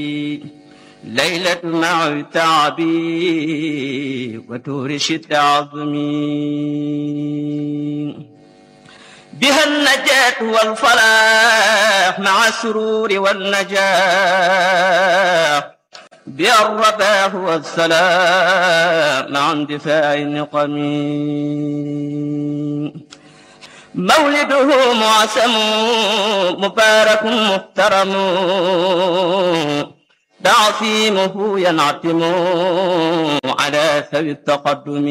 ليلة مع تعبي وتورش عظمي بها النجاة والفلاح مع السرور والنجاح بها الرباح والسلام مع اندفاع النقم مولده معسم مبارك محترم تعصيمه ينعتم على ثوي التقدم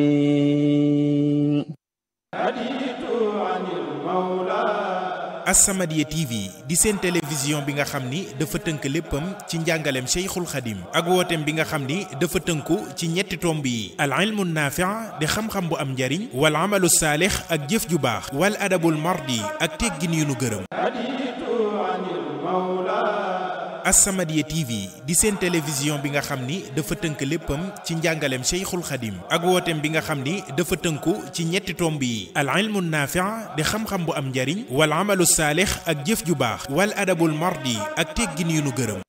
As-Samadiyya TV di seen télévision bi nga xam ni dafa tënk léppam ci njàngaleem Cheikhul Khadim ak wooteem bi nga xam ni dafa tënku ci ñetti tomb yi al ilmu naafi' di xam-xam bu am njariñ wal amalu saalix ak jëf ju baax wal adabul mardi ak teggin yu nu gërëm As-Samadiyya TV di seen télévision bi nga xam ni dafa tënk léppam ci njàngaleem Cheikhul Khadim ak wooteem bi nga xam ni dafa tënku ci ñetti tomb yi al ilmu naafi' di xam-xam bu am njariñ wal amalu saalix ak jëf ju baax wal adabul mardi ak teggin yu nu gërëm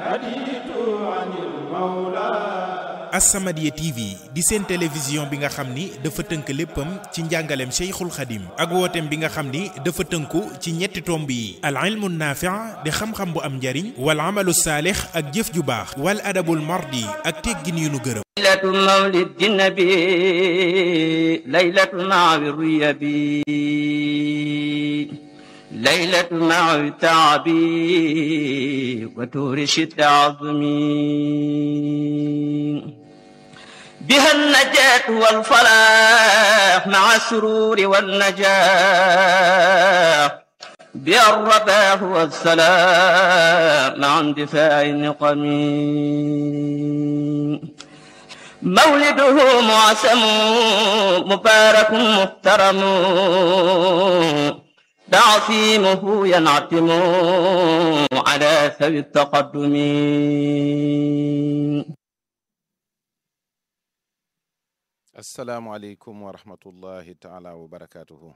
As-Samadiyya TV di seen télévision bi nga xam ni dafa tënk léppam ci njàngaleem Cheikhul Khadim ak wooteem bi nga xam ni dafa tënku ci ñetti tomb yi al ilmu naafi' di xam-xam bu am njariñ wal amalu saalix ak jëf ju baax wal adabul mardi ak teggin yu nu gërëm ليلة مولد النبي ليلة مع الريبي ليلة مع تعبي وتورش عظمي بها النجاة والفلاح مع السرور والنجاح بها الرباح والسلام مع اندفاع النقم مولده معسم مبارك محترم تعصيمه ينعتم على ثوي التقدم asalaamualeykum wa rahmatullahi taala wa barakaatuhu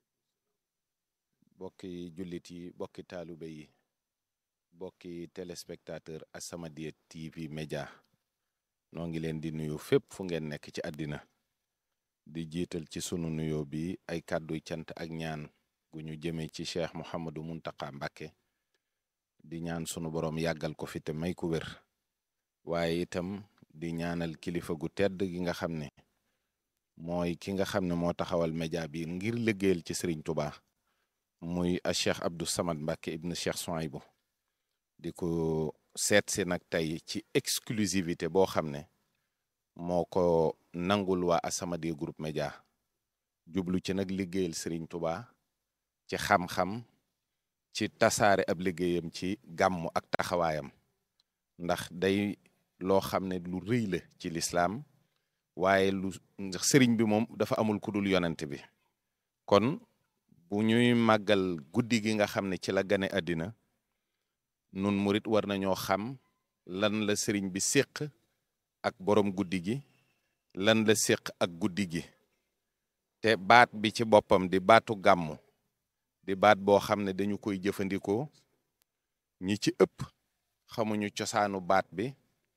bokki jullit yi bokki taalibe yi bokki téléspectateur As-Samadiyya TV média noo ngi leen di nuyu fépp fu ngeen nekk ci àddina di jiital ci sunu nuyoo bi ay kàdduy cant ak ñaan gu ñu jëmee ci cheikh Mouhamadou Muntaka Mbàkke di ñaan sunu boroom yàggal ko fi te may ku wér waaye itam di ñaanal kilifa gu tedd gi nga xam ne mooy ki nga xam ne moo taxawal média bi ngir liggéeyal ci Serigne Touba muy a cheikh Abdou Samad Mbacke ibn cheikh Souaïbou di ko seet si nag tey ci exclusivité boo xam ne moo ko nangul waa As-Samadiyya groupe média jublu ci nag liggéeyal Serigne Touba ci xam-xam ci tasaare ab liggéeyam ci gàmmu ak taxawaayam ndax day loo xam ne lu rëy la ci lislaam waaye lu sëriñ bi moom dafa amul ku dul yonent bi kon bu ñuy màggal guddi gi nga xam ne ci la gane àddina nun murit war nañoo xam lan la sëriñ bi séq ak borom guddi gi lan la séq ak guddi gi te baat bi ci boppam di baatu gàmmu di baat boo xam ne dañu koy jëfandikoo ñi ci ëpp xamuñu cosaanu baat bi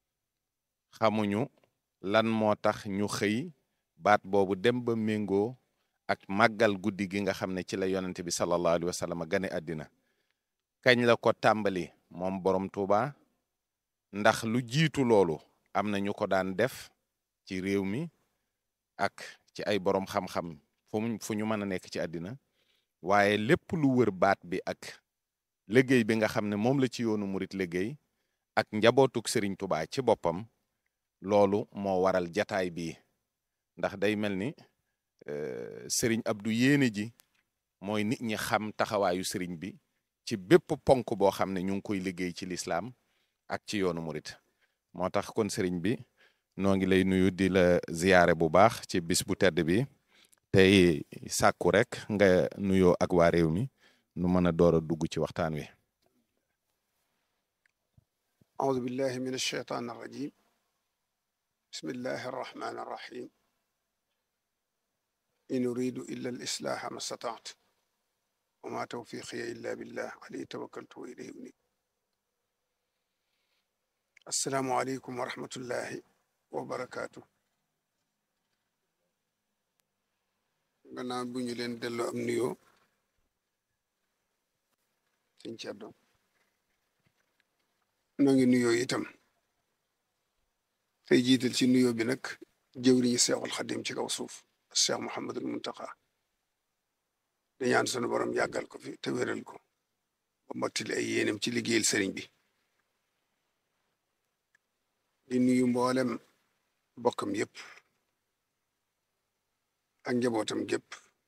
xamuñu lan moo tax ñu xëy baat boobu dem ba méngoo ak màggal guddi gi nga xam ne ci la yonent bi sallallahu alayhi wa sallam gane àddina kañ la ko tàmbali moom borom Tuuba ndax lu jiitu loolu am na ñu ko daan def ci réew mi ak ci ay borom xam-xam fu mu fu ñu mën a nekk ci àddina waaye lépp lu wër baat bi ak liggéey bi nga xam ne moom la ci yoonu murit liggéey ak njabootuk Serigne Touba ci boppam loolu moo waral jataay bii ndax day mel ni Serigne Abdou yéene ji mooy nit ñi xam taxawaayu Serigne bi ci bépp ponk boo xam ne ñu ngi koy liggéey ci lislaam ak ci yoonu murit moo tax kon Serigne bi noo ngi lay nuyu di la ziyaare bu baax ci bis bu tedd bi tey sàkku rek nga nuyoo ak waa réew mi nu mën a door a dugg ci waxtaan wi أعوذ بالله من الشيطان الرجيم بسم الله الرحمن الرحيم إن أريد إلا الإصلاح ما استطعت وما توفيقي إلا بالله عليه توكلت وإليه أنيب asalaamualeykum wa rahmatullahi wa barakaatu gannaaw bu ñu leen delloo am nuyoo sëñ Ceddo noo ngi nuyoo itam tey jiital ci nuyoo bi nag jëwriñu seexul xadim ci kaw suuf cheikh Mouhamadul Muntaqa di ñaan sunu borom yàggal ko fi te wéral ko ba mottali ay yéenam ci liggéeyal sëriñ bi di nuyu mboolem bokkam yépp ak njabootam gépp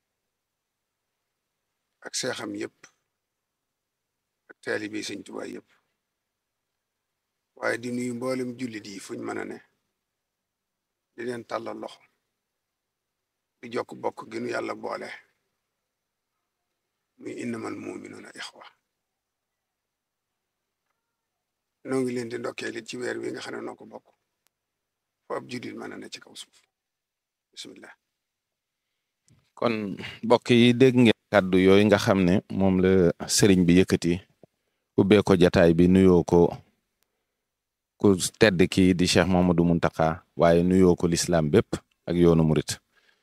ak seexam yépp ak taalibe sëñ Tuubaa yépp waaye di nuyu mboolem jullit yi fuñ mën a ne di leen tàllal loxo di jokk bokk gi nu yàlla boole muy innamal muminuuna ixwa noo ngi leen di ndokkeel it ci weer wi nga xam ne noo ko bokk fo ab jullit mën a ne ci kaw suuf bismillah kon mbokk yi dégg ngeen kàddu yooyu nga xam ne moom la sëriñ bi yëkkati ubbee ko jataay bi nuyoo ko ku tedd kii di Cheikh Mamadou Muntaka waaye nuyoo ko lislaam bépp ak yoonu murit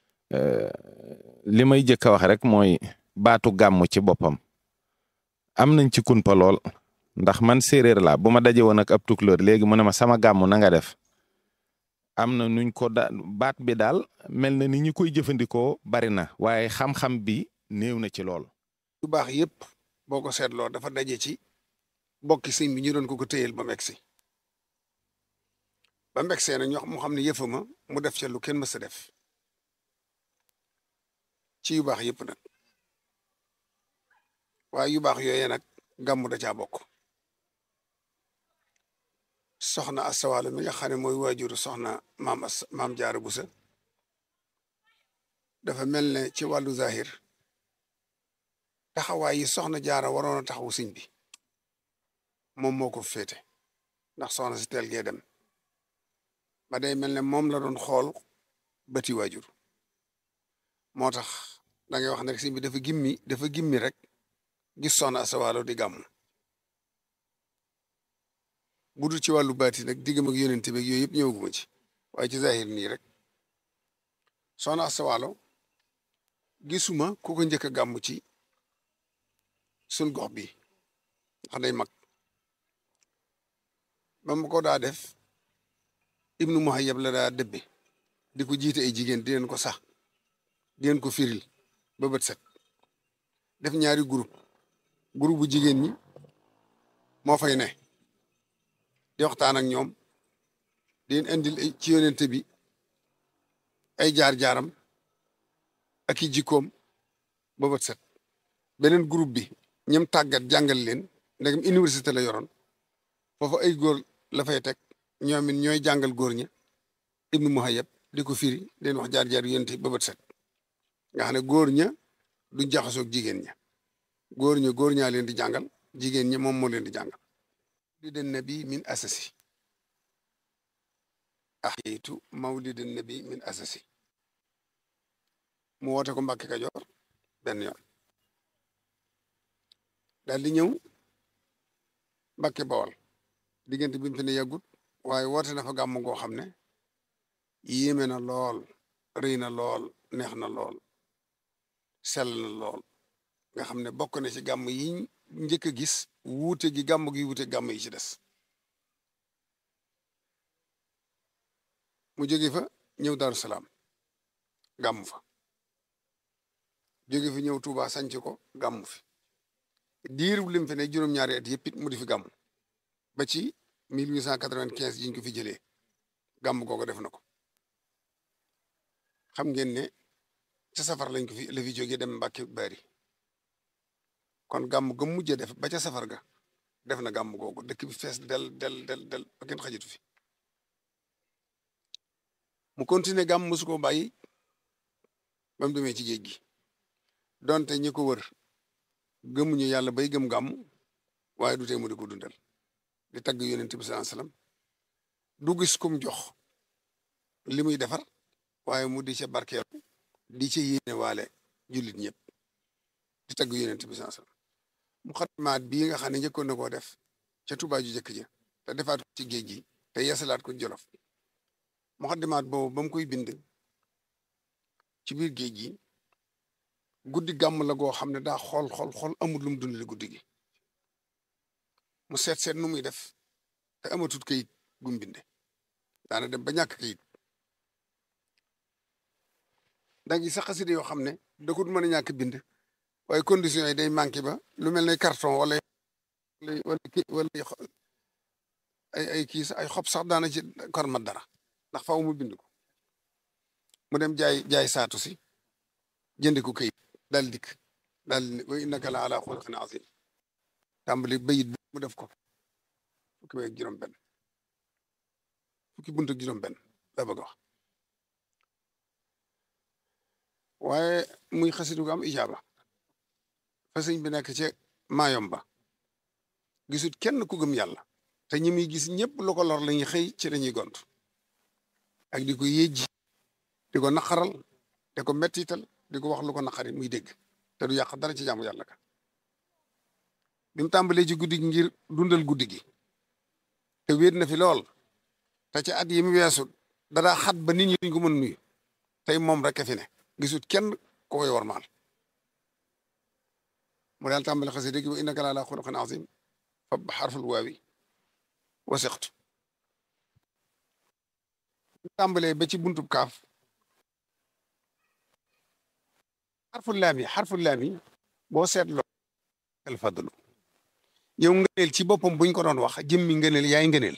li may jëkk a wax rek mooy baatu gàmm ci boppam am nañ ci kunpa lool ndax man séeréer laa bu ma daje woon ak ab tukulóor léegi mu ne ma sama gàmm na nga def am na nuñ ko da baat bi daal mel na ni ñi koy jëfandikoo bari na waaye xam-xam bi néew na ci lool. yu baax yépp boo ko seetloo dafa daje ci bokki sëñ bi ñu doon ko ko téyel ba megsi ba megsee na ñoo mu xam ne yëfama mu def ca lu kenn mës a def ci yu baax yépp nag waaye yu baax yooyee nag gàmmu da caa bokk soxna asawaalo mi nga xam ne mooy waajuru soxna maam as maam jaara busa dafa mel ne ci wàllu zahir taxawaay yi soxna jaara waroon a taxawu sëñ bi moom moo ko féete ndax soxna si teel gee dem ba day mel ne moom la doon xool bëti waajur moo tax da ngay wax ne rek sëñ bi dafa gimmi dafa gimmi rek gis soxna asawaalo di gàmmu bu dul ci wàllu baati nag diggam ak yonente beeg yooyu yëpp ñëwaguma ci waaye ci zahir nii rek soxna asawaalo gisuma ku ko njëkk a gàmmu ci sun gox bi ndax day mag ba mu ko daa def ibnu muhayyab la daa dëbbe di ko jiite ay jigéen di leen ko sax di leen ko firil ba bët set def ñaari groupe groupe bu jigéen ñi moo fay ne di waxtaan ak ñoom di leen indil ci yonente bi ay jaar-jaaram ak i jikkoom ba bët set beneen groupe bi ñoom tàggat jàngal leen ndegam université la yoroon foofu ay góor la fay teg ñoom it ñooy jàngal góor ña ibnu muhayyab di ko firi leen wax jaar-jaar yonente ba bët set nga xam ne góor ña du jaxasoog jigéen ña góor ña góor ñaa leen di jàngal jigéen ña moom moo leen di jàngal mawlidin nabi min asasi axiitu mawlidin nabi min asasi mu woote ko Mbàkke Kajoor benn yoon daal di ñëw Mbàkke Bawol diggante bi mu fi ne yàggut waaye woote na fa gàmm goo xam ne yéeme na lool rëy na lool neex na lool sell na lool nga xam ne bokk na ci gàmm yi njëkk a gis wuute gi gàmm gi wuute gàmm yi ci des mu jóge fa ñëw Daaru Salaam gàmm fa jóge fi ñëw Tuuba sanc ko gàmm fi diiru lim fi ne juróom-ñaari at yëpp it mu di fi gàmm ba ci 1895 jiñ ko fi jëlee gàmm googu def na ko xam ngeen ne ca safar lañ ko fi la fi jógee dem Mbàkke Bari kon gàmm ga mujjee def ba ca safar ga def na gàmm googu dëkk bi fees del del del del ba kenn xajitu fi mu continuer gàmm mosu ko bàyyi ba mu demee ci géej gi donte ñi ko wër gëmuñu yàlla bay gëm gàmm waaye du tee mu di ko dundal di tagg yonent bi sallallahu alayhi wasallam du gis kum jox li muy defar waaye mu di ca barkeelu di ca yéene waale jullit ñëpp di tagg yonent bi sallallahu alayhi wasallam mu xatmaat bii nga xam ne njëkkoon na koo def ca Tuubaa ju jëkk ja te defaat ko ci géej gi te yeesalaat ko jolof muxaddimaat boobu ba mu koy bind ci biir géej gi guddi gàmm la goo xam ne daa xool xool xool amul lu mu dundale guddi gi mu seet seet nu muy def te amatut kayit gum binde daana dem ba ñàkk kayit da ngi sax xasida yoo xam ne da ko mën a ñàkk bind waaye conditions yi day manqué ba lu mel ne carton wala wala wala ay ay kii sax ay xob sax daana ci kor mat dara ndax faaw mu bind ko mu dem jaay jaay saatu si jënd ko kayit daal dikk daal wa innaka la ala xuluqin azim tàmbali bayit bi mu def ko fukki bay ak juróom benn fukki bunt ak juróom benn la bëgg a wax waaye muy xasidu gu am ijaaba fa sëñ bi nekk ci maayom ba gisut kenn ku gëm yàlla te ñi muy gis ñëpp lu ko lor la ñuy xëy ci lañuy gont ak di ko yéejji di ko naqaral di ko mettital di ko wax lu ko naqari muy dégg te du yàq dara ci jaamu yàlla ka bi mu tàmbalee ci guddi gi ngir dundal guddi gi te wéet na fi lool te ci at yi mu weesu dara xat ba nit ñi duñ ko mën nuyu tey moom rek a fi ne gisut kenn ko koy warmaal mu daal tàmbale xasida gi wa innaka la ala xuluqin azim fa xarful waawi wasiqtu tàmbalee ba ci buntub kaaf xarful laam yi xarful laam yi boo seetloo al fadlu yow ngëneel ci boppam buñ ko doon wax jëmmi ngëneel yaay ngëneel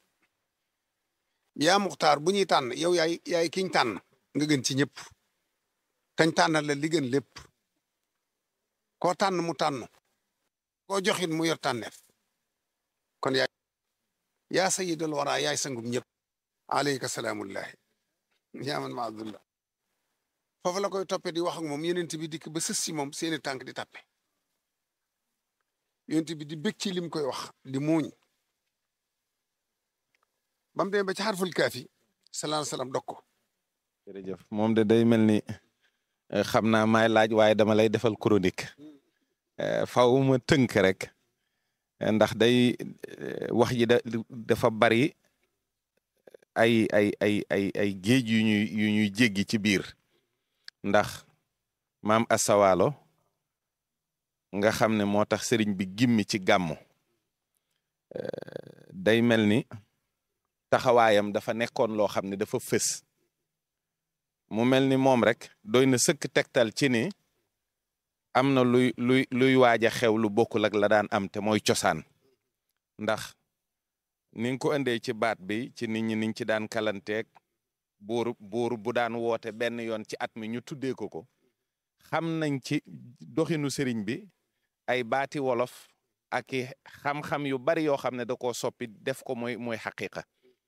yaa muxtaar bu ñuy tànn yow yaay yaay kiñ tànn nga gën ci ñëpp kañ tànnal la li gën lépp koo tànn mu tànn koo joxit mu yor tànneef kon yaay yaa sayidal wara yaay sangum ñëpp aleyka salaamullahi yaa man ma abdullah foofu la koy toppe di wax ak moom yenent bi dikk ba sës si moom seeni tànk di tappe yonent bi di bég ci lim koy wax di muuñ ba mu demee ba ci xarful kaafi salaa salaam dog ko jërëjëf moom de day mel ni xam naa maay laaj waaye dama lay defal chronique faw ma tënk rek ndax day wax ji da dafa bari ay ay ay ay ay géej yu ñuy yu ñuy jéggi ci biir ndax maam asawaalo nga xam ne moo tax sëriñ bi gimmi ci gàmmu day mel ni taxawaayam dafa nekkoon loo xam ne dafa fës mu mel ni moom rek doy na sëkk tegtal ci ni am na luy luy luy waaj a xew lu bokkul ak la daan am te mooy cosaan ndax ni nga ko indee ci baat bi ci nit ñi niñ ci daan kalanteeg buur buur bu daan woote benn yoon ci at mi ñu tuddee ko ko xam nañ ci doxinu sëriñ bi ay baati wolof ak i xam-xam yu bari yoo xam ne da koo soppi def ko mooy mooy xaqiqa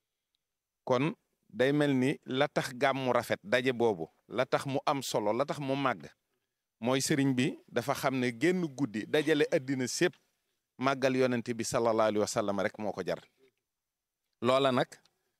kon day mel ni la tax gàmmu rafet daje boobu la tax mu am solo la tax mu màgg mooy sëriñ bi dafa xam ne génn guddi dajale addina sépp màggal yonente bi sallallahu alayhi wa sallam rek moo ko jar loola nag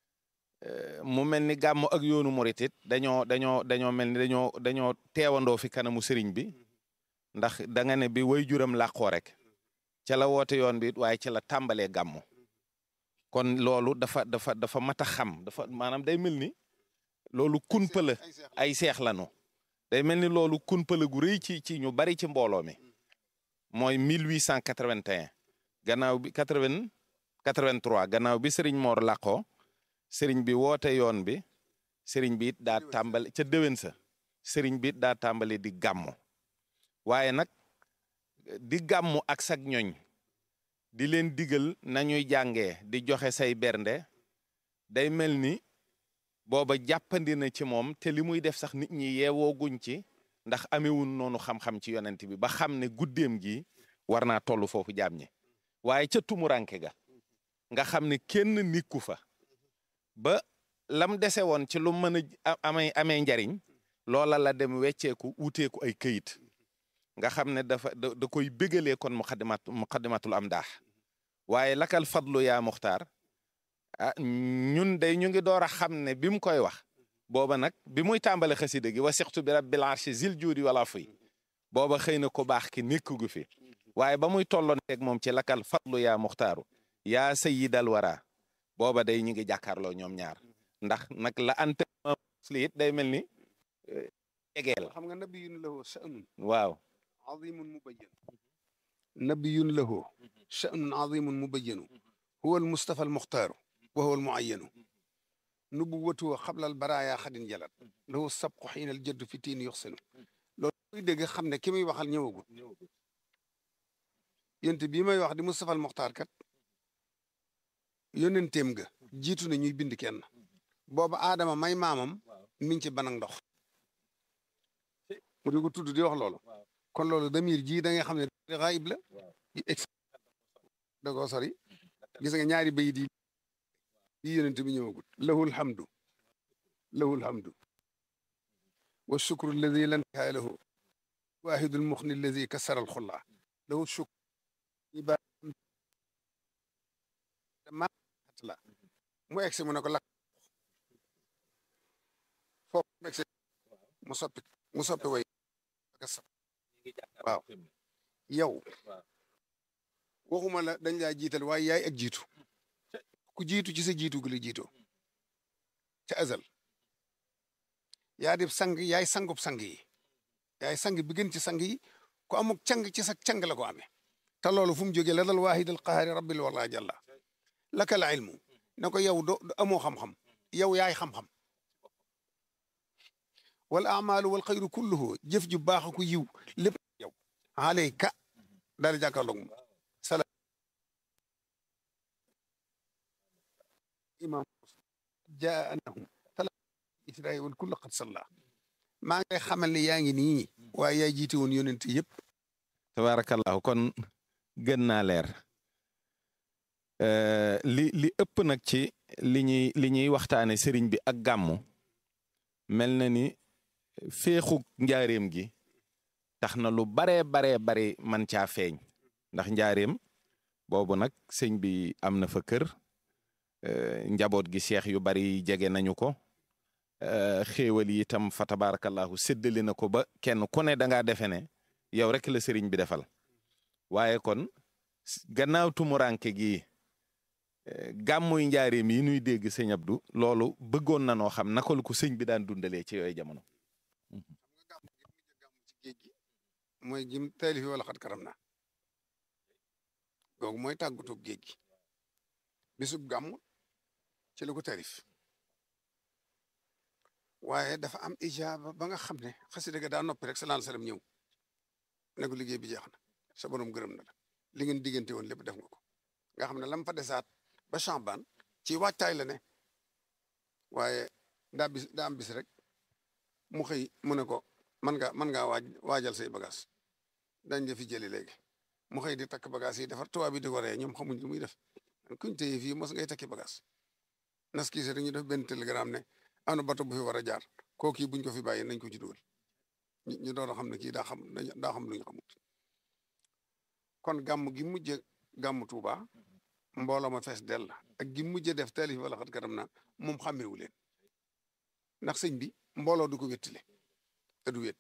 mu mel ni gàmmu ak yoonu murit it dañoo dañoo dañoo mel ni dañoo dañoo teewandoo fi kanamu sëriñ bi ndax da nga ne bi way juram làqoo rek ca la woote yoon bi waaye ca la tàmbalee gàmmu kon loolu dafa dafa dafa mat a xam dafa maanaam day mel ni loolu kunpala ay seex lanu day mel ni loolu kunpala gu rëy ci ci ñu bari ci mbooloo mi mooy 1881 gannaaw bi 80 83 gannaaw bi sëriñ Mor làqoo sëriñ bi woote yoon bi sëriñ bi it daa tàmbali ca déwén sa sëriñ bi it daa tàmbali di gàmmu waaye nag di gàmmu ak sag ñoñ di leen digal nañuy jàngee di joxe say bernde day mel ni booba jàppandi na ci moom te li muy def sax nit ñi yeewooguñ ci ndax amewun noonu xam-xam ci yonent bi ba xam ne guddeem gi war naa toll foofu jaam ñi waaye ca tumuranke ga nga xam ne kenn nikku fa ba lam dese woon ci lu mën a amee amee njariñ loola la dem wecceeku wuteeku ay këyit nga xam ne dafa da da koy bégalee kon muqaddimat muqaddimatul am daax waaye lakal fadlu yaa muxtaar ah ñun day ñu ngi door a xam ne bi mu koy wax booba nag bi muy tàmbale xasida gi wa sixtu bi rabbil arshi zil juudi wala fuy booba xëy na ko baax ki nekk gu fi waaye ba muy tolloon teeg moom ci lakal fadlu yaa muxtaaru yaa sayyidal wara booba day ñu ngi jàkkaarloo ñoom ñaar ndax nag la ante li it day mel ni jegeel xam nga nabiyun lahu sha'nun waaw azimun mubayyan nabiyun lahu sha'nun azimun mubayyanu huwa almustafa almuxtaaru wa huwa almuayyanu nubuwatuhu qabla albaraya xadin jalat lahu sabqu xiina aljaddu fi tiin yuxsinu loolu koy dégg xam ne ki muy waxal ñëwagul yonent bii may wax di mustafa almuxtaar kat yónnenteem ga jiitu na ñuy bind kenn booba aadama may maamam mi ngi ci banag ndox mu di ko tudd di wax loolu kon loolu damir ji da nga xam ne xaayib la ex da koo sori gis nga ñaari bayit yi yi yonent bi ñëwagut lahul hamdu lahul hamdu wa shukru alladi lan nihaaya lahu waahidul muxni alladi kasara alxulla lahu shukru ma la mu egsi mu ne ko lakk foofu mu egsi mu soppi mu soppi way waaw yow waxuma la dañ laa jiital waaye yaay ak jiitu ku jiitu ci sa jiitu gi la jiitoo ca azal yaa di sang yaay sangub sang yi yaay sang bi gën ci sang yi ku amuk cang ci sa cang la ko amee te loolu fu mu jógee la dal waahid al qahaari rabbil wala jalla laka la ilmu ne ko yow do amoo xam-xam yow yaay xam-xam wal amalu wal xayru kulluhu jëf ju baax ku yiw lépp yow alayka daal di jàkkaarloog moom salaam imam jaa anahum tala israil wal kullu qad salla maa ngi lay xamal ne yaa ngi nii waaye yaay jiite woon yonent yëpp tabarakallahu kon gën naa leer li li ëpp nag ci li ñuy li ñuy waxtaane sëriñ bi ak gàmmu mel na ni féexu njaareem gi tax na lu baree baree bari man caa feeñ ndax njaareem boobu nag sëñ bi am na fa kër njaboot gi seex yu bari jege nañu ko xéewal yi itam fa tabarakallahu séddali na ko ba kenn ku ne da ngaa defe ne yow rek la sëriñ bi defal waaye kon gannaaw tumuranke gi gàmmuy njaareem yi nuy dégg sëñ Abdou loolu bëggoon na noo xam naka la ko sëñ bi daan dundalee ci yooyu jamono. xam nga gàmm gi mujj gàmm ci géej gi mooy jim taalifi wala xat karam na googu mooy tàggutoo géej gi bisub gàmm ci la ko taalif waaye dafa am ijaaba ba nga xam ne xasida ga daa noppi rek sallallahu alayhi wasallam ñëw ne ko liggéey bi jeex na sa borom gërëm na la li ngeen diggante woon lépp def nga ko nga xam ne lam fa desaat ba Chambane ci waajtaay la ne waaye daa bis daa am bis rek mu xëy mu ne ko man nga man ngaa waaj waajal say bagage dañ la fi jëli léegi mu xëy di takk bagage yi defar tubaab bi di ko ree ñoom xamuñ lu muy def kuñ téye fii mos ngay takki bagage nas kii rek ñu def benn télégramme ne am na bato bu fi war a jaar kooku buñ ko fi bàyyi nañ ko ci dugal ñu doon xam ne kii daa xam daa xam lu ñu xamut kon gàmm gi mujj gàmm Tuuba mbooloo ma fees dell ak gi mujj def taalif wala xat karam na moom xàmmewu leen ndax sëñ bi mbooloo du ko wéttile te du wét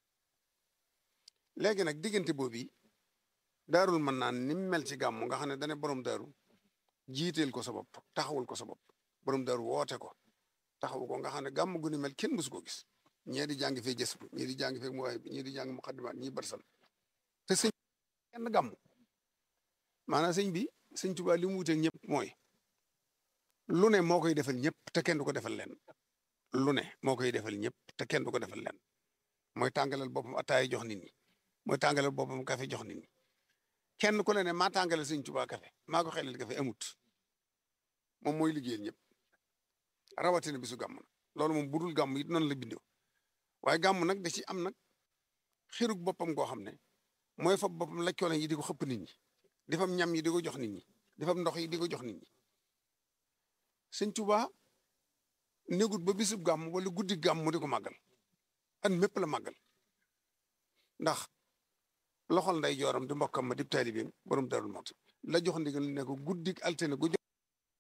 léegi nag diggante boobu daarul mën naan ni mu mel ci gàmm nga xam ne dane borom daaru jiiteel ko sa bopp taxawul ko sa bopp borom daaru woote ko taxawu ko nga xam ne gàmm gu ni mel kenn mësu ko gis ñee di jàng fee jës bu ñii di jàng fee muwaay bi ñii di jàng muqaddimaat ñii barsal te sëñ kenn gàmm maanaam sëñ bi sëñ Tuubaa li mu wuteeg ñëpp mooy lu ne moo koy defal ñëpp te kenn du ko defal leen lu ne moo koy defal ñëpp te kenn du ko defal leen mooy tàngalal boppam ataay jox nit ñi mooy tàngalal boppam café jox nit ñi kenn ku ne ne maa tàngalal sëñ Tuubaa café maa ko xelal café amut moom mooy liggéeyal ñëpp rawatina bisu gàmm na loolu moom budul gàmm it noonu la bindoo waaye gàmm nag da ci am nag xirug boppam goo xam ne mooy fa boppam laccoole yi di ko xëpp nit ñi di fam ñam yi di ko jox nit ñi di fam ndox yi di ko jox nit ñi sëñ Tuubaa négut ba bisub gàmm wala guddi gàmm mu di ko màggal an mépp la màggal ndax loxol nday jooram di mbokkam ma dib taalibeem borom darul mot la jox ndigal ne ko guddi altine gu jox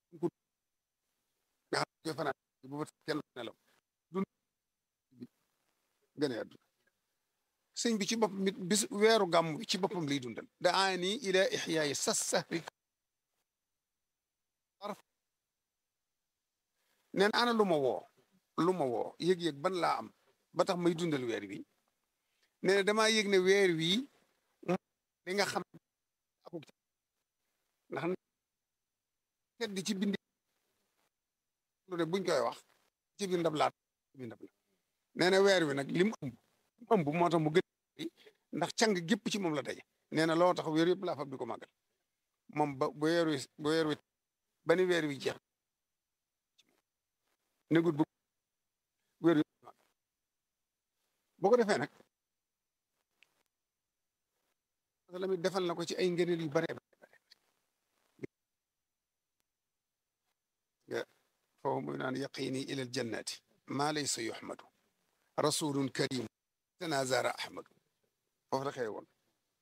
nga xam ne fanaan bu ba kenn nelaw du gën a àdduna sëñ bi ci boppam mit bis weeru gàmm bi ci boppam lay dundal da aani ila ixyaayi sas sahri nee na ana lu ma woo lu ma woo yëg-yëg ban laa am ba tax may dundal weer wi nee na damaa yëg ne weer wii li nga xam akuk ndax tedd ci bindi lu de buñ koy wax ci biir ndab laat ci biir ndab la nee na weer wi nag lim ëmb ëmb moo tax mu gën ndax càng gépp ci moom la daje nee na loo tax weer yëpp laa fab di ko màggal moom ba bu weer wi bu weer wi ba ni weer wi jeex négut bu weer wi boo ko defee nag la mi defal na ko ci ay ngëneel yu bare bare nga foofu muy naan yaqini ila al jannati maa laysa yuhmadu rasulun karim tanazara ahmadu foofu la xëy woon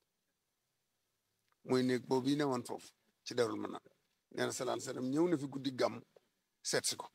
muy néeg boobu yi ne woon foofu ci darul ma naan nee na salaan salaam ñëw na fi guddi gàmm seet si ko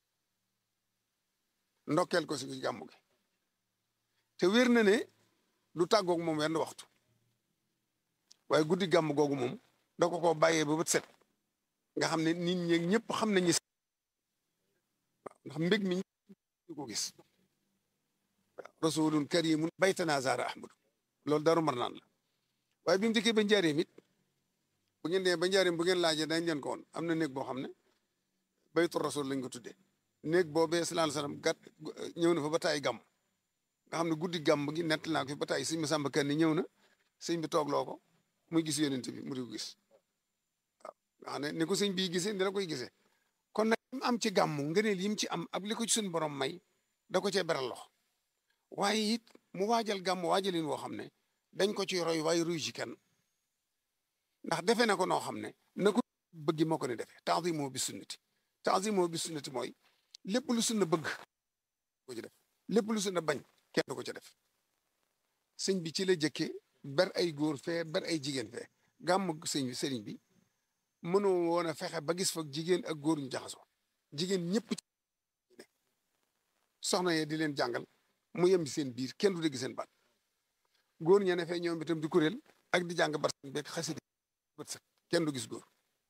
ndokkeel ko si gàmm gi te wér na ne du tàggoog moom wenn waxtu waaye guddi gàmm googu moom da ko koo bàyyee ba bët set nga xam ne nit ñi ñëpp xam nañu ndax mbég mi ñu ko gis rasulun karimun baytana zara ahmadu loolu daru mar naan la waaye bi mu dikkee ba njaareem it bu ngeen dee ba njaareem bu ngeen laajee dañ leen ko woon am na néeg boo xam ne baytu rasul lañ ko tuddee néeg boobee sallallahu alayhi wasallam gàtt ñëw na fa ba taay gàmm nga xam ne guddi gàmm gi nett naa ko fi ba taay sëñ Masamba Kanni ñëw na sëñ bi toogloo ko muy gis yonent bi mu di ko gis waaw nga xam ne ni ko sëñ bii gisee ni la koy gisee kon nag mu am ci gàmm ngëneel yi mu ci am ak li ko ci suñu borom may da ko cee beral loxo waaye it mu waajal gàmm waajalin woo xam ne dañ ko ci roy waaye ruy ci kenn ndax defe na ko noo xam ne na ko bëggi moo ko ne defee ta'zimu bi sunnati ta'zimu bi sunnati mooy lépp lu sunna bëgg ko ci def lépp lu sunna bañ kenn du ko ca def sëñ bi ci la jëkkee ber ay góor fee ber ay jigéen fee gàmm sëñ bi sëriñ bi mënoo woon a fexe ba gis fa jigéen ak góor ñu jaxasoo jigéen ñëpp ci ne soxna yee di leen jàngal mu yem ci seen biir kenn du dégg seen baat góor ña ne fee ñoom itam di kuréel ak di jàng bar beeg xasida bët set kenn du gis góor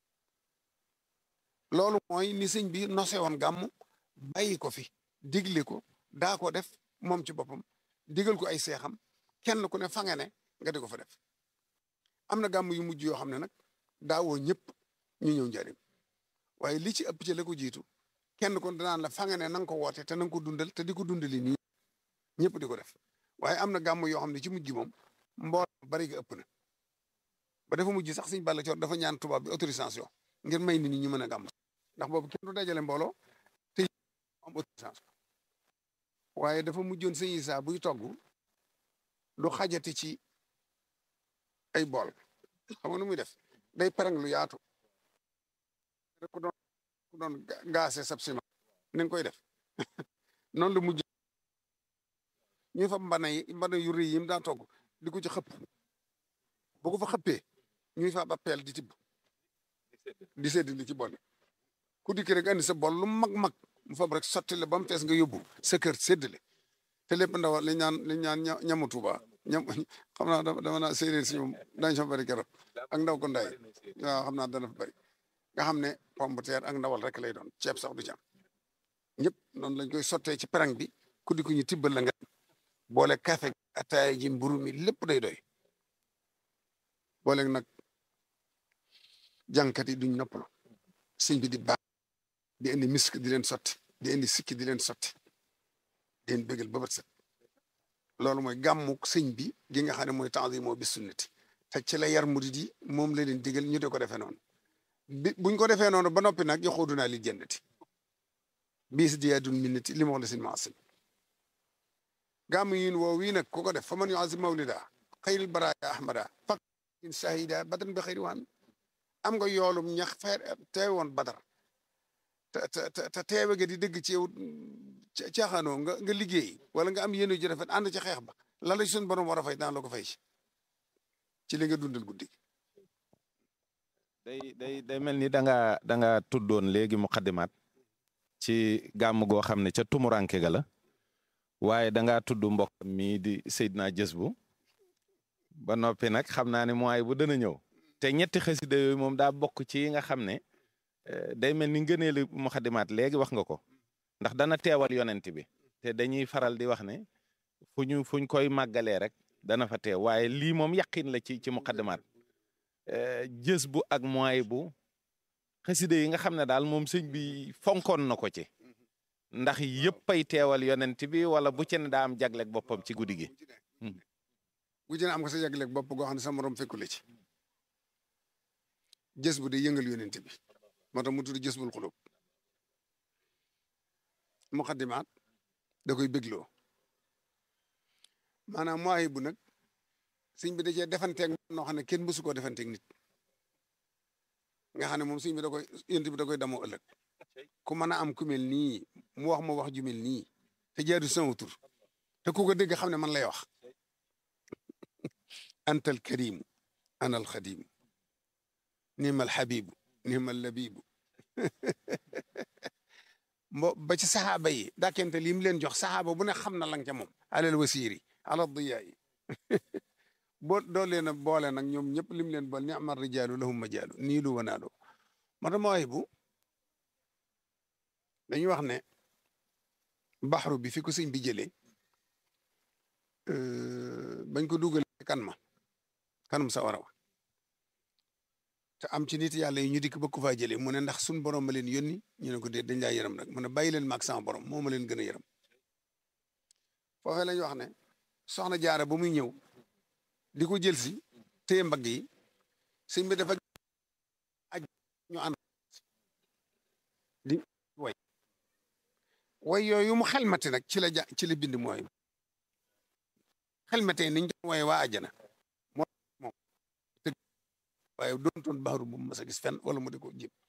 loolu mooy ni sëñ bi nose woon gàmm bàyyi ko fi digle ko daa ko def moom ci boppam digal ko ay seexam kenn ku ne fa nga ne nga di ko fa def am na gàmm yu mujj yoo xam ne nag daawoo ñëpp ñu ñëw njariñ waaye li ci ëpp ci la ko jiitu kenn kon danaan la fa nga ne na nga ko woote te na nga ko dundal te di ko dundali nii ñëpp di ko def waaye am na gàmm yoo xam ne ci mujj gi moom mbool bari ga ëpp na ba dafa mujj sax suñ balla coor dafa ñaan tubaab bi autorisation ngir may nit ñi ñu mën a gàmm ndax boobu kenn du dajale mbooloo te am autorisation waaye dafa mujjoon sëñ Isaa buy togg du xajati ci ay bool xam nga nu muy def day perang lu yaatu rek ku doon ku doon gaase sab ciment ni nga koy def noonu la mujj ñuy fa mbana yi mbana yu rëy yi mu daa togg di ko ci xëpp bu ko fa xëppee ñuy fa ba peel di tibb di sedd li ci bool ku dikki rek andi sa bool lu mag mag mu fab rek sotti la ba mu fees nga yóbbu sa kër séddale te lépp ndaw li ñaan li ñaan ñamu Tuuba ñam xam naa dama naa séeréer si ñoom dañ fa bëri keroog ak ndaw ko nday waaw xam naa dana fa bëri nga xam ne pomme de terre ak ndawal rek lay doon ceeb sax du ci am ñëpp noonu lañ koy sottee ci perang bi ku di ko ñu tibbal la nga boole café ataaya ji mburu mi lépp day doy boole nag jànkat yi duñ noppalu sëñ bi di baax di indi misk di leen sotti di indi sikki di leen sotti di leen bégal ba bët set loolu mooy gàmmu sëñ bi gi nga xam ne mooy temps moo bis sunnati te ci la yar murid yi moom la leen digal ñu de ko defee noonu bi buñ ko defee noonu ba noppi nag yoxoodu naa li jëndati biis diyaadun minnati li ma wax la sin maasim gàmm yin woo wii nag ku ko def fa man yuazim mawlida xayril baraaya ahmada fak in shahida badran bi xayri waan am nga yoolum ñax feer teewe woon badar te te te teewe ga di dëgg ci yow caaxaanoo nga nga liggéey wala nga am yéene ji rafet ànd ci xeex ba la la suñu borom war a fay daan la ko fay ci ci li nga dundal guddi day day day mel ni da nga da nga tuddoon léegi muqaddimaat ci gàmm goo xam ne ca tumuranke ga la waaye da ngaa tudd mbokk mi di Seydina Jës bu ba noppi nag xam naa ne mooy bu dana ñëw te ñetti xasida yooyu moom daa bokk ci yi nga xam ne day mel ni ngëneelu muqaddimaat léegi wax nga ko ndax dana teewal yonent bi te dañuy faral di wax ne fu ñu fu ñu koy màggalee rek dana fa teew waaye lii moom yaqin la ci ci muqaddimaat jës bu ak mooy bu xaside yi nga xam ne daal moom sëñ bi fonkoon na ko ci ndax yëpp ay teewal yonent bi wala bu ci ne daa am jagleeg boppam ci guddi gi. bu ci ne am nga sa yàgleeg bopp goo xam ne sa morom fekku la ci jës bu day yëngal yonent bi moo tax mu tudd jës bul xulub muqaddimaat da koy bégloo maanaam mooy bu nag sëñ bi da cee defanteeg noo xam ne kenn mësu koo defanteeg nit nga xam ne moom sëñ bi da koy yonent bi da koy damoo ëllëg ku mën a am ku mel nii mu wax ma wax ju mel nii te jaadu sama tur te ku ko dégg xam ne man lay wax anta al karimu ana al xadimu nima al xabibu nima al labibu mbo ba ci saxaaba yi dakkente li mu leen jox saxaaba bu ne xam na lang ca moom alal wasiiri ala diyaa yi boo doo leen a boole nag ñoom ñëpp lim leen boole ni amal rijaalu lahum majaalu nii lu wanaalu moo tax mooy bu dañuy wax ne baxru bi fi ko sëñ bi jëlee bañ ko dugal kan ma kanum sa waraw te am ci nit yàlla yi ñu dikk ba ku faa jëlee mu ne ndax suñ borom ma leen yónni ñu ne ko déet dañ laa yërëm rek mu ne bàyyi leen maag sama borom moo ma leen gën a yërëm foofee lañ wax ne soxna jaara ba muy ñëw di ko jël si téye mbagg yi sëñ bi dafa aj ñu ànd di way way yooyu mu xelmati nag ci la ja ci la bind mooy xelmatee niñ doon wooye waa àjjana moo moom tëgg waaye doontoon baaru bu mas a gis fenn wala mu di ko jib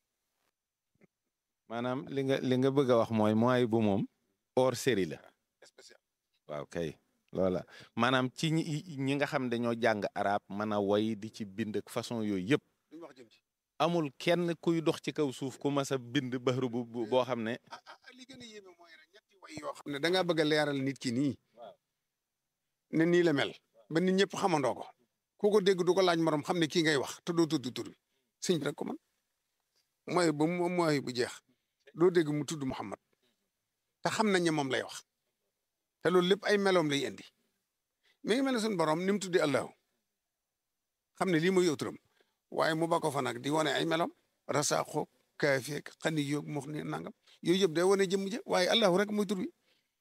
maanaam li nga li nga bëgg a wax mooy mooy bu moom hors série la spécial waaw kay loola maanaam ci ñi ñi nga xam dañoo jàng arab mën a woy di ci bind ak façon yooyu yëpp duñ wax jëm ci amul kenn kuy dox ci kaw suuf ku mas a bind baxru bu bu- boo xam ne ah ah li gën a yéeme mooy rek ñetti way yoo xam ne da ngaa bëgg a leeral nit ki nii ne nii la mel ba nit ñëpp xamandoo ko ku ko dégg du ko laaj morom xam ne kii ngay wax te doo tudd tur bi sëñ bi rek ko man mooy ba mu mooy bu jeex doo dégg mu tudd Muhammad te xam nañ ne moom lay wax te loolu lépp ay meloom lay indi mi ngi mel ne suñu borom ni mu tuddee Allahu xam ne lii mooy yow turam waaye mu ba ko fa nag di wane ay meloom rasaaxoog kaafeeg xani yoog mox ni nangam yooyu yëpp day wane jëmm ja waaye Allahu rek mooy tur bi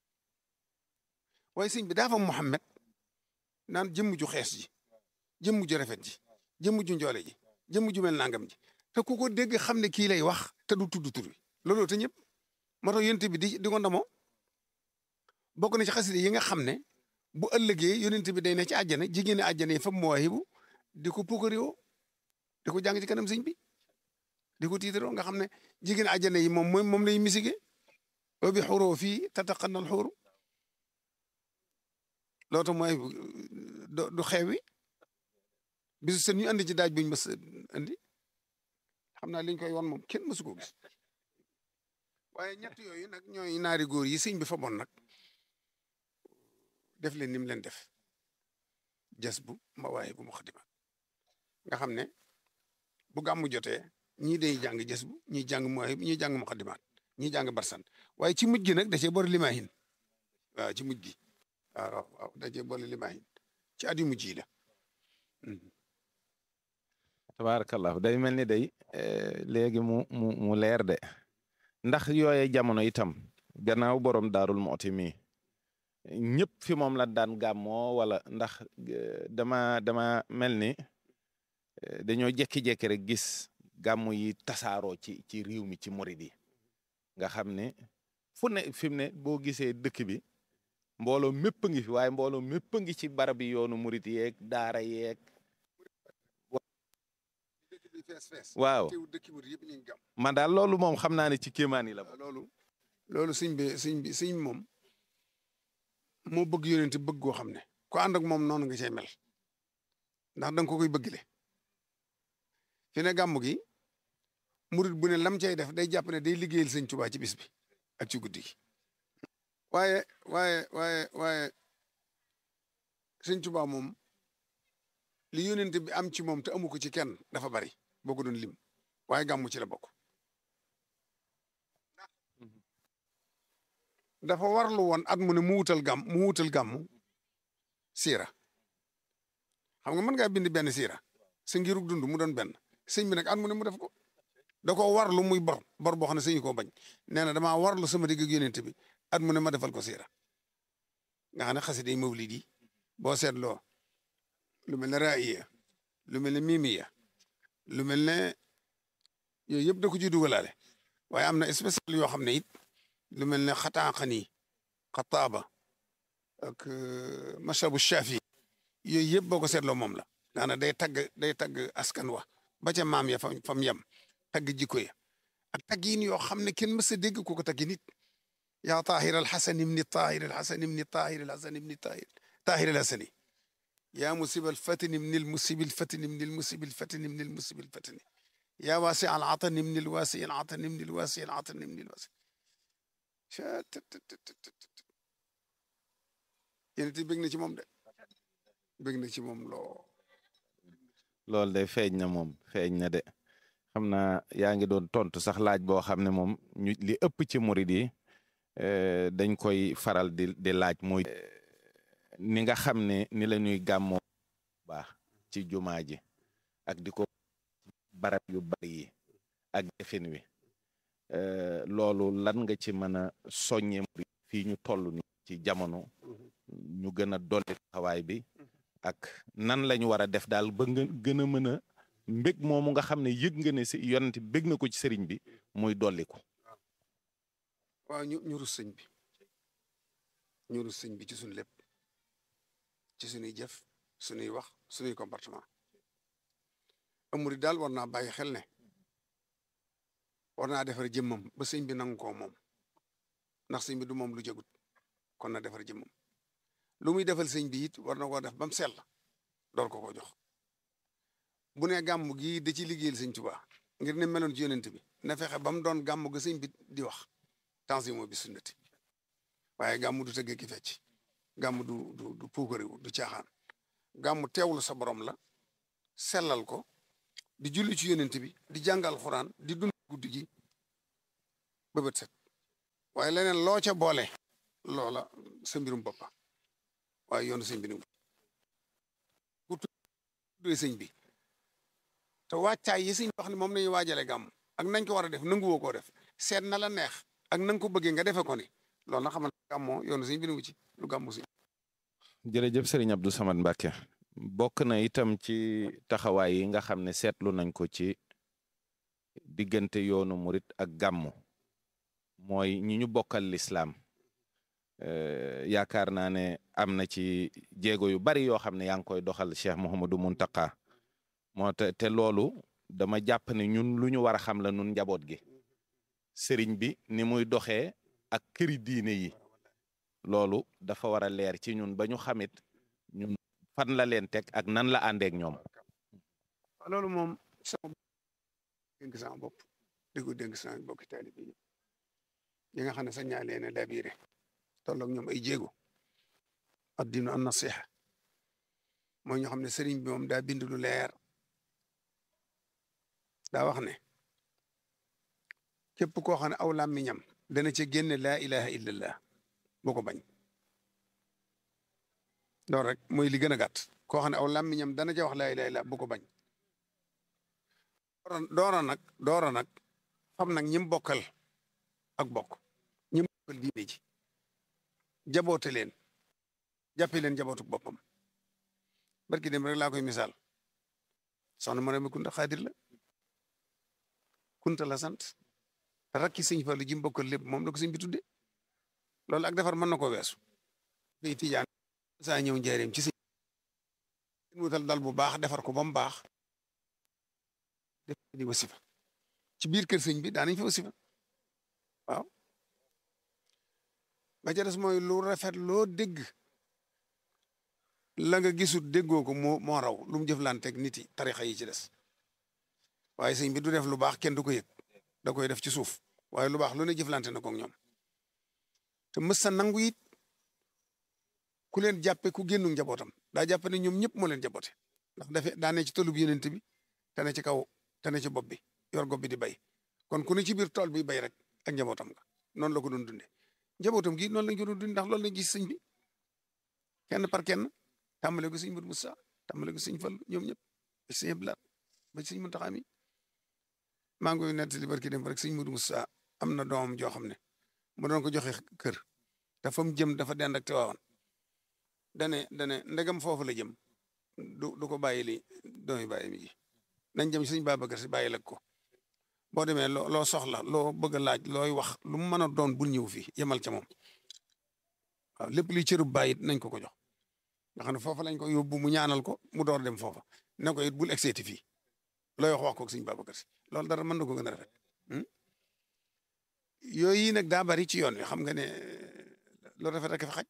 waaye sëñ bi daa fa Muhammad naan jëmm ju xees ji jëmm ju rafet ji jëmm ju njoole ji jëmm ju mel nangam ji te ku ko dégg xam ne kii lay wax te du tudd tur bi looloo te ñëpp moo tax yonent bi di di ko ndamoo bokk na ci xasida yi nga xam ne bu ëllëgee yonent bi day ne ci àjjana jigéen ñi àjjana yi fa mawaahibu di ko pukkariwoo di ko jàng ci kanam sëñ bi di ko tiitaroo nga xam ne jigéen àjjana yi moom mooy moom lay misige wa bi xuroo fii tataqannal xuuru loolu tax mooy du du xewi bisu seen ñu andi ci daaj buñ mës andi xam naa liñ koy wan moom kenn mësu ko gis waaye ñett yooyu nag ñooy naari góor yi sëñ bi fa bon nag def leen ni mu leen def jas bu ma waaye bu mu xadima nga xam ne bu gàmmu jotee ñii day jàng jas bu ñii jàng mooy ñii jàng mu xadimaat ñii jàng barsan waaye ci mujj gi nag da cee boole limaahin waaw ci mujj gi waaw waaw da cee boole limaahin ci at yu mujj yi la tabaarakallah day mel ni day léegi mu mu mu leer de ndax yooye jamono itam gannaaw borom daarul mooti mi ñëpp fi moom la daan gàmmoo wala ndax dama dama mel ni dañoo jekki-jekki rek gis gàmmu yi tasaaroo ci ci réew mi ci murid yi nga xam ne fu ne fi mu ne boo gisee dëkk bi mbooloo mépp a ngi fi waaye mbooloo mépp a ngi ci barab yi yoonu murid yeeg daara yeeg dëkk bi fees fees waaw teew dëkk bi yëpp ñu ngi gàmm man daal loolu moom xam naa ne ci kéemaan yi la bokk. loolu loolu sëñ bi sëñ bi sëñ moom moo bëgg yonent bëgg goo xam ne ku ànd ak moom noonu nga cay mel ndax da nga ko koy bëggale fi ne gàmm gi murit bu ne lam cay def day jàpp ne day liggéeyal sëñ Tuubaa ci bis bi ak ci guddi gi waaye waaye waaye waaye sëñ Tuubaa moom li yonent bi am ci moom te amu ko ci kenn dafa bari boo ko doon lim waaye gàmmu ci la bokk dafa warlu woon at mu ne mu wutal gàmm mu wutal gàmm siira xam nga mën ngaa bind benn siira sa ngirug dund mu doon benn sëñ bi nag at mu ne mu def ko da koo warlu muy bor bor boo xam ne sëñ koo bañ nee na damaa warlu sama digg ak yonent bi at mu ne ma defal ko siira nga xam ne xasida yi mawlid yi boo seetloo lu mel ne raiya lu mel ne mimiya lu mel ne yooyu yëpp da ko ci dugalaale waaye am na spécial yoo xam ne it lu mel ne xataaqani xataaba ak mashabu shafi yooyu yëpp boo ko seetloo moom la daana day tagg day tagg askan wa ba ca maam ya fa fam yem tagg jikko ya ak taggiin yoo xam ne kenn mës a dégg ko ko taggi nit yaa taahir alxasan ibni taahir alxasan ibni taahir alxasan ibni taahir taahir alxasani yaa musib alfatin ibni almusib alfatin ibni almusib alfatin ibni almusib alfatini yaa waasi alatan ibni alwaasi alatan ibni alwaasi alatan ibni alwaasi yéen it bëgg na ci moom de bëgg na ci moom loo loolu de feeñ na moom feeñ na de xam naa yaa ngi doon tontu sax laaj boo xam ne moom ñu li ëpp ci murid yi dañ koy faral di di laaj mooy ni nga xam ne ni la ñuy gàmmoo baax ci jumaa ji ak di ko barab yu bari yi ak defin wi loolu lan nga ci mën a soññe murid fii ñu toll ni ci jamono ñu gën a dolli taxawaay bi ak nan lañu war a def daal ba nga gën a mën a mbég moomu nga xam ne yëg nga ne si yonent bég na ko ci sëriñ bi muy dolliku waaw ñu ñu rus sëñ bi ñu rus sëñ bi ci suñu lépp ci suñuy jëf suñuy wax suñuy comportement amuri daal war naa bàyyi xel ne war naa defar jëmmam ba sëñ bi nangu koo moom ndax sëñ bi du moom lu jagut kon na defar jëmmam lu muy defal sëñ bi it war na koo def ba mu sell door ko ko jox bu ne gàmm gii da ci liggéeyal sëñ Tuubaa ngir ne meloon ci yonent bi na fexe ba mu doon gàmm ga sëñ bi di wax tanzimo bi sunnati waaye gàmm du tëgg ki fecc gàmm du du du puukariwu du caaxaan gàmm teewlu sa borom la sellal ko di julli ci yonent bi di jàngal xuraan di dund guddi gi ba bët set waaye leneen loo ca boole loola sa mbirum boppa waaye yoonu sëñ bi ni ku tuddee sëñ bi te wàccaay yi sëñ wax ne moom nañu waajale gàmm ak nañ ko war a def nanguwoo koo def seet na la neex ak na nga ko bëggee nga defee ko ni loolu na xamal gàmmoo yoonu sëñ bi ni ci lu gàmmu sëñ jërëjëf sëriñ Abdou Samad Mbacke bokk na itam ci taxawaay yi nga xam ne seetlu nañ ko ci diggante yoonu murit ak gàmmu mooy ñi ñu bokkal lislaam yaakaar naa ne am na ci jéego yu bari yoo xam ne yaa ngi koy doxal Cheikh Mouhamadou Muntaka moo te te loolu dama jàpp ne ñun lu ñu war a xam la nun njaboot gi sëriñ bi ni muy doxee ak këri diine yi loolu dafa war a leer ci ñun ba ñu xamit ñun fan la leen teg ak nan la àndeek ñoom loolu moom sama dénk sama bopp di ko dénk sama bokki taalibe yi yi nga xam ne sañ naa leen a labiré tolloog ñoom ay jéego addinu an nasiha mooy ñoo xam ne sëriñ bi moom daa bind lu leer daa wax ne képp koo xam ne aw làmmiñam dana ca génne laa ilaha illallah boo ko bañ loolu rek mooy li gën a gàtt koo xam ne aw làmmiñam dana ca wax laa ilaha illallah bu ko bañ doora nag doora nag xam nag ñim bokkal ak bokk ñim bokkal diine ji jaboote leen jàppe leen jabootuk boppam barki dem rek laa koy misaal soxna Mariama Kunta Xaadir la Kunta la sant te rakki sëñ Fallu ji mbokkal lépp moom la ko sëñ bi tudde loolu ak defar mën na ko weesu day tijaan saa ñëw njaareem ci sëñ wutal dal bu baax defar ko ba mu baax def di wasifa ci biir kër sëñ bi daanañ fa wasifa waaw ba ca des mooy lu rafet loo dégg la nga gisut déggoo ko moo moo raw lu mu jëflanteeg nit yi tarixa yi ci des waaye sëñ bi du def lu baax kenn du ko yëg da koy def ci suuf waaye lu baax lu ne jëflante na ko ak ñoom te mës sa nangu it ku leen jàppe ku génnu njabootam daa jàpp ne ñoom ñëpp moo leen jaboote ndax dafe daa ne ci tolub yenent bi te ne ci kaw te ne ci bopp bi yor gob bi di bay kon ku ne ci biir tool bi bay rek ak njabootam nga noonu la ko doon dunde njabootam gi noonu lañ ko doon dund ndax loolu lañ gis sëñ bi kenn par kenn tàmbale ko sëñ Modou Moussa tàmbale ko sëñ Fallu ñoom ñëpp ba sëñ Abdou ba sëñ Muntaxa mi maa ngi koy nettali barki dem rek sëñ Modou Moussa am na doomam joo xam ne mu doon ko joxe kër te fa mu jëm dafa dend ak Tiwaawan dane dane ndegam foofu la jëm du du ko bàyyi li doomi bàyyi mi gi nañ jëm sëñ Babacar si bàyyi lag ko boo demee loo loo soxla loo bëgg a laaj looy wax lu mu mën a doon bul ñëw fii yemal ca moom waaw lépp luy cërub bàyyi nañ ko ko jox nga xam ne foofa lañ ko yóbbu mu ñaanal ko mu door dem foofa ne ko it bul egseeti fii looy wax wax ko sëñ Babacar si loolu dara mën na ko gën a rafet yooyu nag daa bari ci yoon wi xam nga ne lu rafet rek fa xaj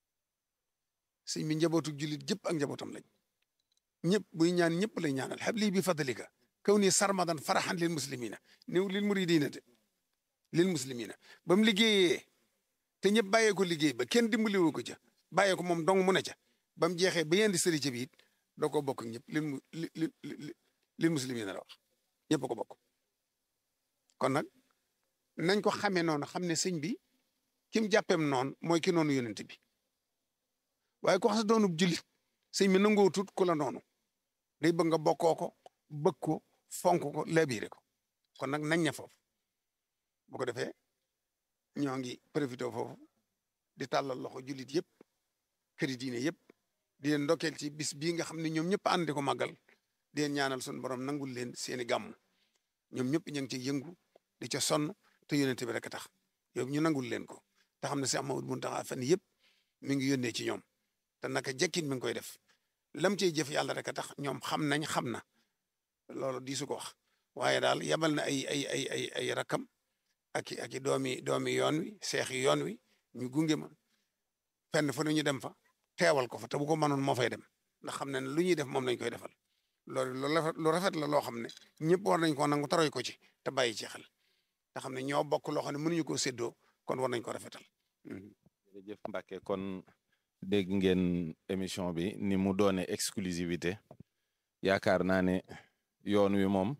sëñ bi njabootu jullit jëpp ak njabootam lañ ñëpp buy ñaan ñëpp lay ñaanal habli bi fadlika kaw ni sarmadan faraxan lil muslimina néew lil muridina de lil muslimina ba mu liggéeyee te ñëpp bàyyee ko liggéey ba kenn dimbaliwu ko ca bàyyee ko moom dong mu ne ca ba mu jeexee ba yeen di sëri ca bi it doo ko bokk ñëpp lil mu li li lil muslimina la wax ñëpp ko bokk kon nag nañ ko xamee noonu xam ne sëñ bi ki mu jàppeem noonu mooy ki noonu yonent bi waaye ko xas doonub jullit sëñ bi nangoo tut ku la noonu day bëgg nga bokkoo ko bëgg ko fonk ko labiré ko kon nag nañ ña foofu bu ko defee ñoo ngi profité foofu di tàllal loxo jullit yëpp këri diine yëpp di leen ndokkeel ci bis bii nga xam ne ñoom ñëpp ànd di ko màggal di leen ñaanal suñu borom nangul leen seeni gàmm ñoom ñëpp ñu ngi ciy yëngu di ca sonn te yónnente bi rek a tax yow ñu nangul leen ko te xam ne Cheikh Mamadou Mountakha fan yëpp mi ngi yónnee ci ñoom te naka jekkin mi ngi koy def lam cey jëf yàlla rek a tax ñoom xam nañ xam na loolu di su ko wax waaye daal yabal na ay ay ay ay ay rakam ak i ak i doomi doomi yoon wi seex yi yoon wi ñu gunge ma fenn fu ne ñu dem fa teewal ko fa te bu ko mënoon moo fay dem ndax xam ne lu ñuy def moom lañ koy defal loolu lu rafet la loo xam ne ñëpp war nañ ko nangu taroy ko ci te bàyyi ci xel te xam ne ñoo bokk loo xam ne mënuñu koo séddoo kon war nañ ko rafetal. jërëjëf Mbacke kon dégg ngeen émission bi ni mu doone exclusivité yaakaar naa ne yoon wi moom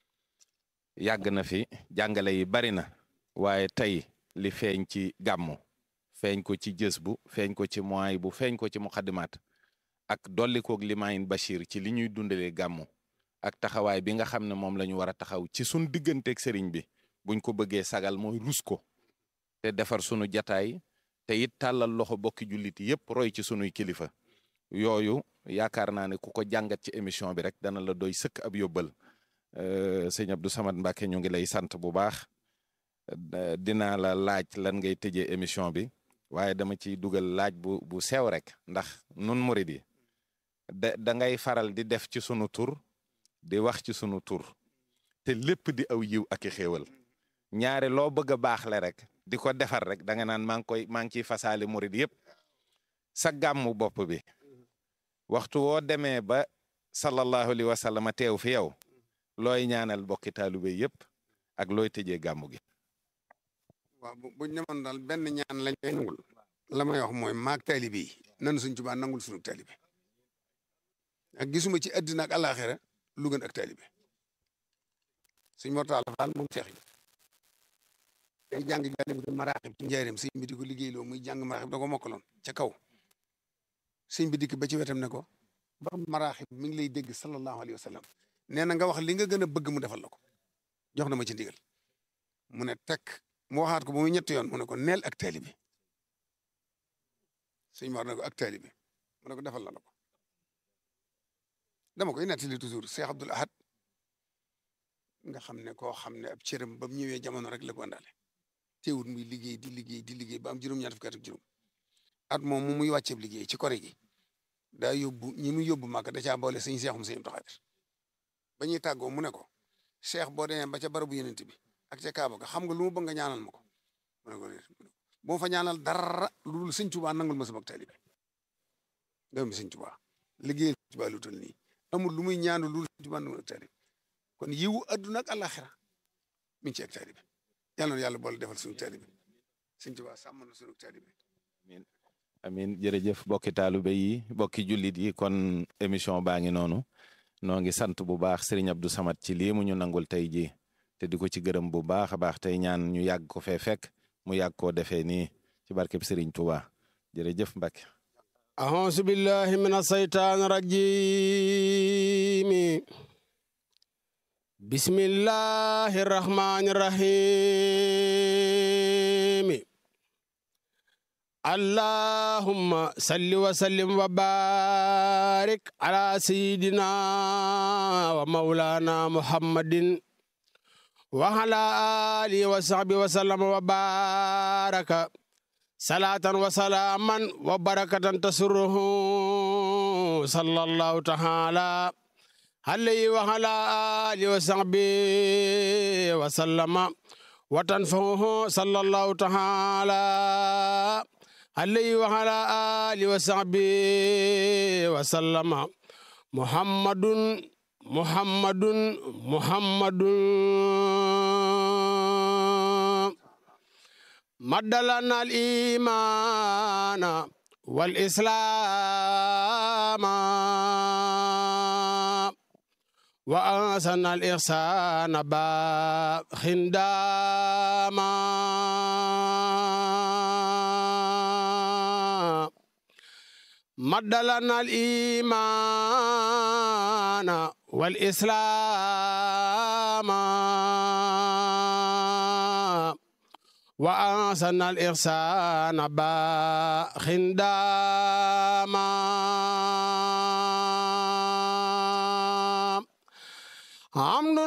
yàgg na fi jàngale yi bari na waaye tey li feeñ ci gàmmu feeñ ko ci jës bu feeñ ko ci moy bu feeñ ko ci muxaddimaat ak dolli koog limayin Bachir ci li ñuy dundalee gàmmu ak taxawaay bi nga xam ne moom la ñu war a taxaw ci sun digganteeg sëriñ bi buñ ko bëggee sagal mooy rus ko te defar sunu jataay te it tàllal loxo bokki jullit yépp roy ci sunuy kilifa yooyu yaakaar naa ne ku ko jàngat ci émission bi rek dana la doy sëkk ab yóbbal sëñ Abdou Samad Mbacke ñu ngi lay sant bu baax dinaa la laaj lan ngay tëjee émission bi waaye dama ciy dugal laaj bu bu sew rek ndax nun murid yi da da ngay faral di def ci sunu tur di wax ci sunu tur te lépp di aw yiw ak i xéewal ñaare loo bëgg a baaxle rek di ko defar rek da nga naan maa ngi koy maa ngi ciy fasaale murid yëpp sa gàmmu bopp bi waxtu woo demee ba sallallahu alayhi wa sallam teew fi yow looy ñaanal bokki taalibe yëpp ak looy tëjee gàmmu gi. waaw bu buñ demoon daal benn ñaan lañ koy nangul la may wax mooy maag taalibe yi nan suñ Tuubaa nangul suñu taalibe ak gisuma ci àddina ak àllaaxira lu gën ak taalibe suñ mortaal faal moom seex yi day jàng jàllale bi maraaxib ci njaareem sëñ bi di ko liggéeyloo muy jàng maraaxib da ko mokkaloon ca kaw sëñ bi dikk ba ci wetam ne ko ba maraaxib mi ngi lay dégg sallallahu alayhi wa sallam nee na nga wax li nga gën a bëgg mu defal la ko jox na ma ci ndigal mu ne tekk mu waxaat ko ba muy ñetti yoon mu ne ko neel ak taalibe sëñ Mor ne ko ak taalibe mu ne ko defal la la ko dama koy nettali toujours Cheikh Abdoul Ahad nga xam ne koo xam ne ab cëram ba mu ñëwee jamono rek la ko àndaale teewut muy liggéey di liggéey di liggéey ba am juróom-ñaar fukki at ak juróom at moom mu muy wàcceeb liggéey ci kore gi daa yóbbu ñi muy yóbbu màgg da caa boole sëñ seexum sëñ Abdou Xaadir ba ñuy tàggoo mu ne ko cheikh boo demee ba ca barabu yenent bi ak ca Kaaba ga xam nga lu mu bëgg nga ñaanal ma ko mu ne ko bu ma fa ñaanal dara lu dul sëñ Tuubaa nangul ma sama taalibe doomi sëñ Tuubaa liggéeyal sëñ Tuubaa lu toll nii amul lu muy ñaanu lu dul sëñ Tuubaa nangul ak taalibe kon yiwu adduna ak àllaaxira mi ngi ci ak taalibe yàlla na yàlla boole defal suñu taalibe sëñ Tuubaa sàmm na suñu taalibe amin amin jërëjëf bokki taalibe yi bokki jullit yi kon émission baa ngi noonu noo ngi sant bu baax Serigne Abdou Samad ci lii mu ñu nangul tey jii te di ko ci gërëm bu baax a baax tey ñaan ñu yàgg ko fee fekk mu yàgg koo defee nii ci barkeb Serigne Touba jërëjëf Mbacke. أعوذ بالله من الشيطان الرجيم بسم الله الرحمن الرحيم اللهم صل وسلم وبارك على سيدنا ومولانا محمد وعلى آله وصحبه وسلم وبارك صلاة وسلاما وبركة تسره صلى الله تعالى عليه وعلى آله وصحبه وسلم وتنفعه صلى الله تعالى عليه وعلى آله وصحبه وسلم محمد محمد محمد مد لنا الإيمان والإسلام وأنسن الإحسان باب خنداما مد لنا الإيمان والإسلام وأحسن الإحسان باخنداما حمد